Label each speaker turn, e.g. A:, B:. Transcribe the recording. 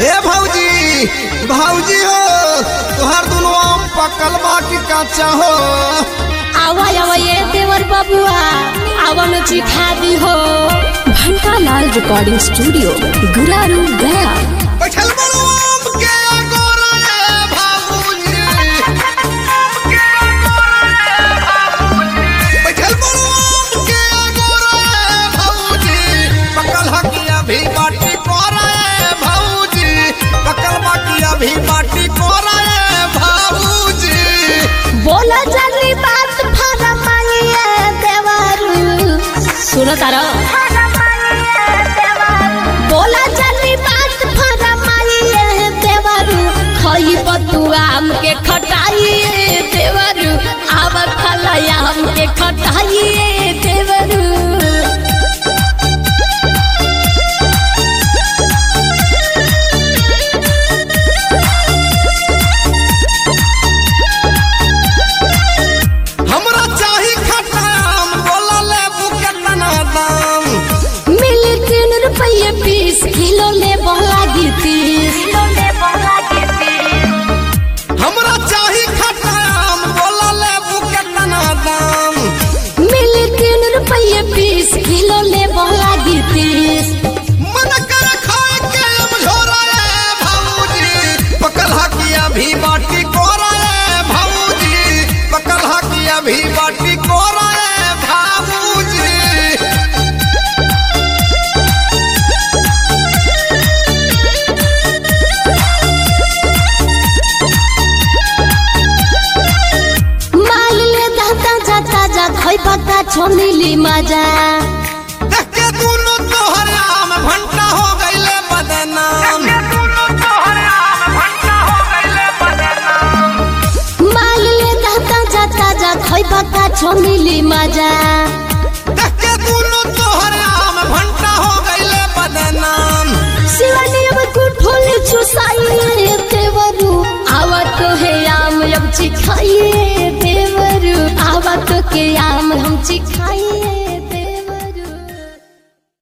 A: ए भौजी भौजी हो तुहार दुनो आम पकल बा कि कच्चा हो
B: आवा आवा ये देवर बबुआ आवा न चिखा दी हो
C: घंटा लाल रिकॉर्डिंग स्टूडियो गुरारू गया
A: बैठल बड़ो आम के गोरा ए भौजी बैठल बड़ो आम के गोरा ए भौजी पकल हकिया भी बाटी कोरा ए भौजी पकल बाकिया भी बाटी कोरा ए भौजी
B: बोला जल्दी बात फरमाइए देवर सुनो तारा बोला जल्दी बात फरमाइए देवर खई बतुआ आम के खटाइए देवर आव खलाया आम के खटाइए देवर
A: हमरा चाही खट्टा आम बोला लेबू केतना दाम
B: मिली तीन रुपये बीस किलो ले लागी तीस
A: हमरा चाही खट्टा आम बोला लेबू केतना दाम
B: मिली तीन रुपये बीस किलो ले लागी तीस
A: मन कर खाए के अब झोरा रे भौजी पकल हकिया भी बाटी कोरा रे भौजी पकल हकिया भी बाटी कोरा रे भौजी
B: माल ले दाता जाता जा खई पक्का छोमिली मजा
A: देख के दुनो तोहर आम भंटा हो गइले बदनाम
B: माल ले दाता जाता जा खई पक्का छोमिली मजा
A: देख के दुनो तोहर आम भंटा हो गइले बदनाम
B: शिवानी अब कुठोल चुसाइए देवरू आवा तो है आम अब चिखाइए देवरू आवा तो के आम हम चिखाइए